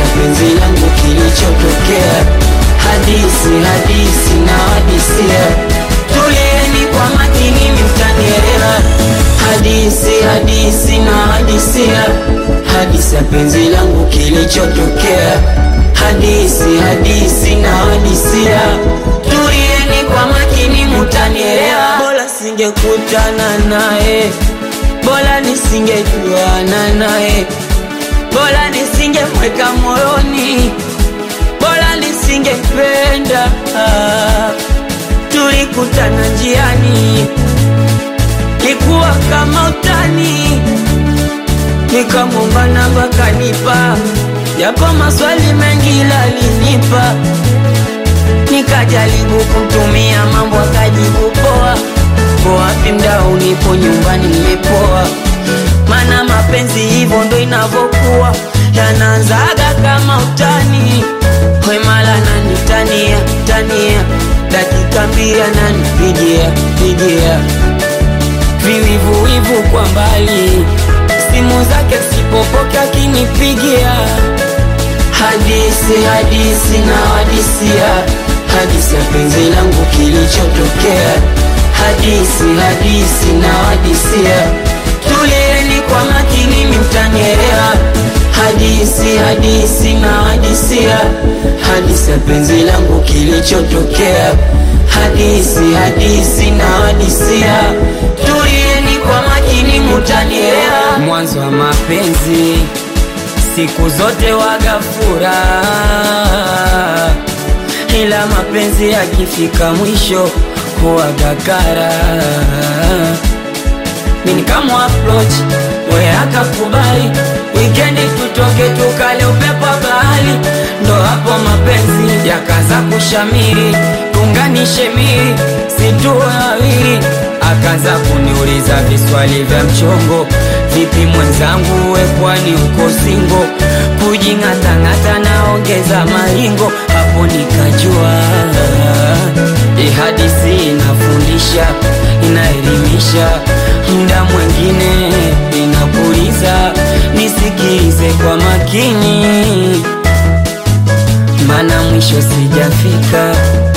penzi langu kilichotokea. Hadisi hadisi na hadisia, tulieni kwa makini mtanielewa. Hadisi hadisi na hadisia, hadisi ya penzi langu kilichotokea. Hadisi hadisi na hadisia, tulieni kwa makini mtanielewa. Bora singekutana naye, bora nisingejuana naye, bora nisingemweka moyoni, bora nisingependa. Tulikutana njiani, likuwa kama utani, nikamwomba namba kanipa, japo maswali mengi lalinipa, nikajaribu kumtumia mambo akajibu poa. Ko wapi mdau, nipo nyumbani nimepoa, mana mapenzi hivyo ndo inavyokuwa, yanaanzaga kama utani, wemala nanitania tania, dakika mbili ananipigia pigia viwivuwivu kwa mbali, simu zake sipopoke akinipigia. Hadisi hadisi na hadisia, hadisi ya penzi langu kilichotokea. Hadisi hadisi na hadisia, tulieni kwa makini mtanielewa. Hadisi hadisi na hadisia, hadisi ya penzi langu kilichotokea. Hadisi hadisi na hadisia, tulieni kwa makini mtanielewa. Mwanzo wa mapenzi siku zote waga furaha, ila mapenzi yakifika mwisho huwaga kara. Mimi kama approach we akakubali, wikendi tutoke tukale upepo wa bahari, ndo hapo mapenzi yakaanza kushamiri, tunganishe miri situwe wawili, akaanza kuniuliza viswali vya mchongo, vipi mwenzangu, we kwani uko singo? Kujing'atang'ata naongeza maringo, hapo nikajua hii hadithi inafundisha, inaelimisha, muda mwingine inapuliza. Nisikilize kwa makini, mana mwisho sijafika.